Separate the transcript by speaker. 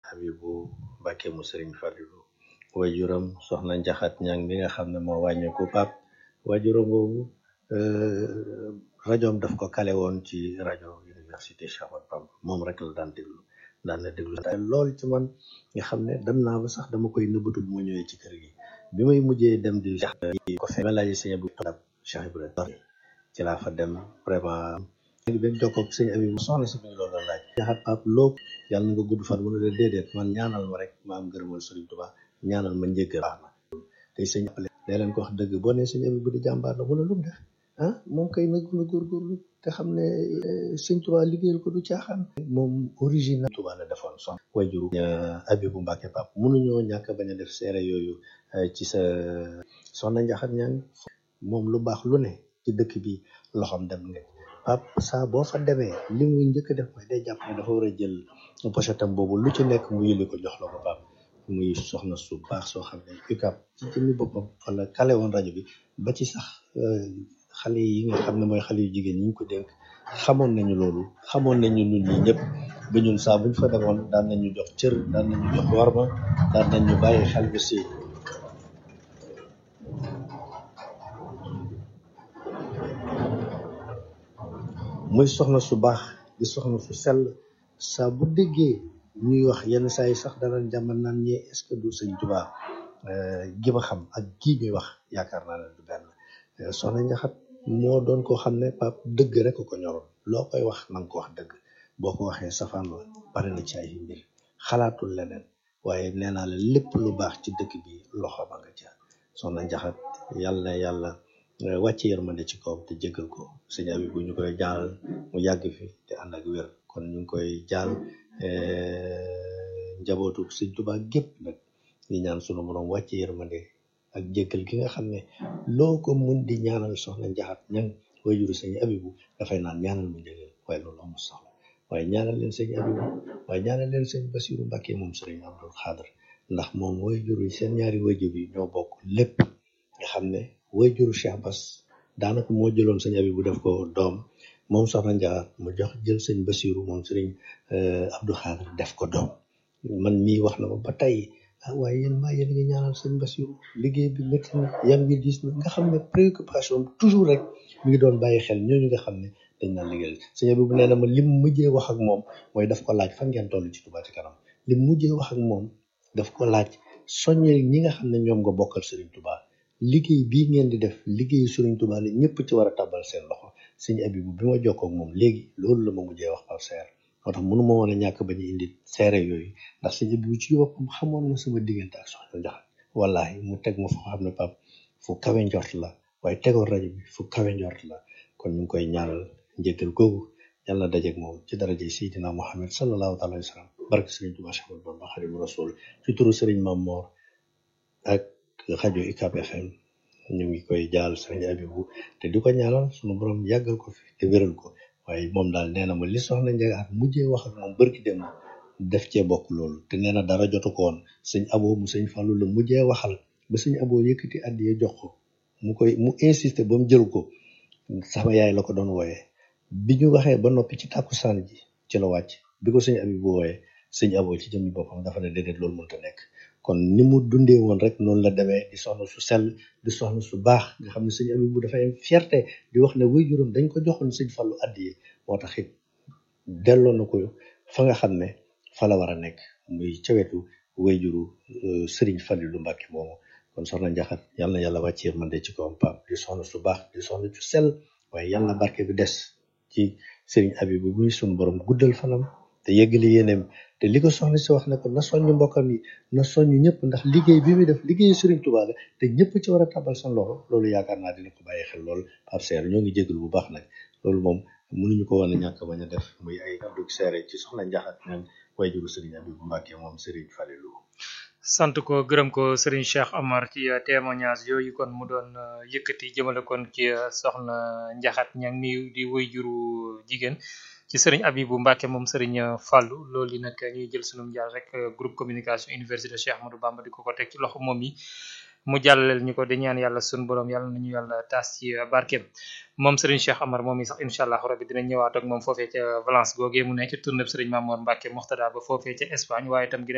Speaker 1: Abibu Mbàkke mu sëriñ Falilu waajuram soxna Njaxat ñang mi nga xam ne moo wàññeeku pap waajuram boobu rajoom daf ko kale woon ci rajo université Cheikh Ahmadou Bamba moom rek la daan déglu daan na déglu lool ci man nga xam ne dem naa ba sax dama koy nëbbatu bu ma ñëwee ci kër gi bi may mujjee dem di ko fe ma laaj sëñ Abdou Tab Cheikh Ibrahima ci laa fa dem vraiment léegi benn jokkoog sëñ Abib soxna si biñ loolu la laaj jaxat pap loo yàlla na nga gudd fan mu ne la déedéet man ñaanal ma rek ma am gërëmal Sëriñ Tuubaa ñaanal ma njëggal baax na tey sëñ appelé day leen ko wax dëgg boo nee sëñ Abib bu di jàmbaar la mu ne lu mu def ah moom kay nag na góorgóorlu te xam ne sëñ Tuubaa liggéeyal ko du caaxaan moom origine Tuubaa la defoon son wayjuru Abibu Mbàkke pap mënuñoo ñàkk bañ a def seere yooyu ci sa soxna njaxat ñaan moom lu baax lu ne ci dëkk bi loxoom dem nga pap saa boo fa demee li muy njëkk def mooy day jàpp ne dafa war a jël pochetam boobu lu ci nekk mu yëli ko jox la ko pap muy soxna su baax soo xam ne UCAB ci jëmmi boppam wala kale woon rajo bi ba ci sax xale yi nga xam ne mooy xale yu jigéen ñi ñu ko dénk xamoon nañu loolu xamoon nañu ñun ñi ñëpp ba ñun saa buñ fa demoon daan nañu jox cër daan nañu jox warma daan nañu bàyyi xel bi si muy soxna su baax di soxna su sell saa bu déggee ñuy wax yenn saa yi sax danañ jàmmal naan ñee est-ce que du sëñ Tuubaa gi ma xam ak gii ñuy wax yaakaar naa ne du benn soxna njaxat moo doon koo xam ne pap dëgg rek ko ñoroon loo koy wax na nga ko wax dëgg boo ko waxee safaan la pare na ci ay mbir xalaatul leneen waaye nee naa la lépp lu baax ci dëkk bi loxo ba nga ca soxna njaxat yàlla na yàlla wàcce yërmande ci kawam te jégal ko sëñ Abibu ñu koy jaal mu yàgg fi te ànd ak wér kon ñu ngi koy jaal njabootu sëñ Tuubaa gépp nag di ñaan sunu borom wàcce yërmande ak jégal gi nga xam ne loo ko mun di ñaanal soxna njaxat ñang wayjuru sëñ Abibu dafay naan ñaanal mu njëgal waaye loolu amul soxla waaye ñaanal leen sëñ Abibu waaye ñaanal leen sëñ Basiru Mbàkke moom sëriñ Abdul Xaadir ndax moom wayjuru yi seen ñaari wayjur yi ñoo bokk lépp nga xam ne wayjuru Cheikh Bass daanaka moo jëloon sëñ Abibu def ko doom moom soxna njaxat mu jox jël sëñ Basiru moom sëriñ Abdul Xaadir def ko doom man mii wax na ma ba tey ah waaye yéen maa yéen ngi ñaanal sëñ Basiru liggéey bi métti na yam ngi gis na nga xam ne préoccupation toujours rek mi ngi doon bàyyi xel ñooñu nga xam ne dañ naan liggéeyal sëñ Abibu nee na ma lim mujjee wax ak moom mooy daf ko laaj fan ngeen toll ci Touba ci kanam lim mujjee wax ak moom daf ko laaj soññe ñi nga xam ne ñoom nga bokkal Serigne Touba liggéey bii ngeen di def liggéeyu Serigne Touba la ñëpp ci war a tàbbal seen loxo sëñ Abibu bi ma jokkoo ak moom léegi loolu la ma mujjee wax par seer moo tax mënu ma woon a ñàkk ba ñu indi seere yooyu ndax sëñ Abibu ci boppam xamoon na sama diggante ak soxna Njaxat wallahi mu teg ma foo xam ne pap fu kawe njort la waaye tegoon rajo bi fu kawe njort la kon ñu ngi koy ñaanal njëkkal googu yàlla na dajeeg moom ci daraje Seydina Muhammad sallallahu taala wa sallam barke Sëriñ Tuubaa Cheikh Ahmadou Bamba Xaadimu Rasuul ci turu Sëriñ Mam Moor ak rajo UCAB FM ñu ngi koy jaal Sëriñ Abibu te di ko ñaanal sunu borom yàggal ko fi te wéral ko waaye moom daal nee na ma li soxna Njaxat mujjee wax ak moom barki dem def cee bokk loolu te nee na dara jotu ko woon sëñ Abo mu sëñ Fàllu la mujjee waxal ba sëñ Abo yëkkati addiye jox ko mu koy mu insister ba mu jël ko sama yaay la ko doon wooyee bi ñu waxee ba noppi ci tàkkusaan ji ci la wàcc bi ko sëñ Abibu wooyee sëñ Abo ci jëmmi boppam dafa ne déedéet loolu mënta nekk kon ni mu dundee woon rek noonu la demee di soxna su sell di soxna su baax nga xam ne sëñ Abibu dafay am fierté di wax ne waajuram dañ ko joxoon sëñ Fallu addiye moo tax it delloo na ko fa nga xam ne fa la war a nekk muy ca wetu waajuru sëriñ Fallilu Mbàkke moomu kon soxna Njaxat yàlla na yàlla wàcc yërmande ci kawam Pape di soxna su baax di soxna su sell waaye yàlla na barke bi des ci sëriñ Abibu muy sunu borom guddal fanam te yeggali yéeneem te li ko soxna si wax ne ko na soññ mbokkam yi na soññ ñëpp ndax liggéey bi muy def liggéeyu sëriñ Tuubaa la te ñëpp ci war a tabal seen loxo loolu yaakaar naa dina ko bàyyi xel lool Pape Seer ñoo ngi jégalu bu baax nag loolu moom mënuñu ko woon a ñàkk bañ a def muy ay kàddu seere ci soxna Njaxat ñaan wayjuru sëriñ Abibu Mbàkke moom sëriñ Falilu
Speaker 2: sant ko gërëm ko Serigne Cheikh Amar ci témoignage yooyu kon mu doon yëkkati jëmale kon ci soxna Njaxat ñang mi di woy juru jigéen ci Serigne Abibu Mbacke moom Serigne Fallou loolu yi nag ñuy jël sunu njaal rek groupe communication université Cheikh Ahmadou Bamba di ko ko teg ci loxo moom yi mu jàllaleel ñu ko di ñaan yàlla sunu borom yàlla nañu yàlla taas ci barkeem moom Serigne Cheikh Amar moom yi sax incha allah rabbi dinañ ñëwaat ak moom foofee ca Valence googee mu ne ci tournée Serigne Mamour Mbacke Moxtada ba foofee ca Espagne waaye itam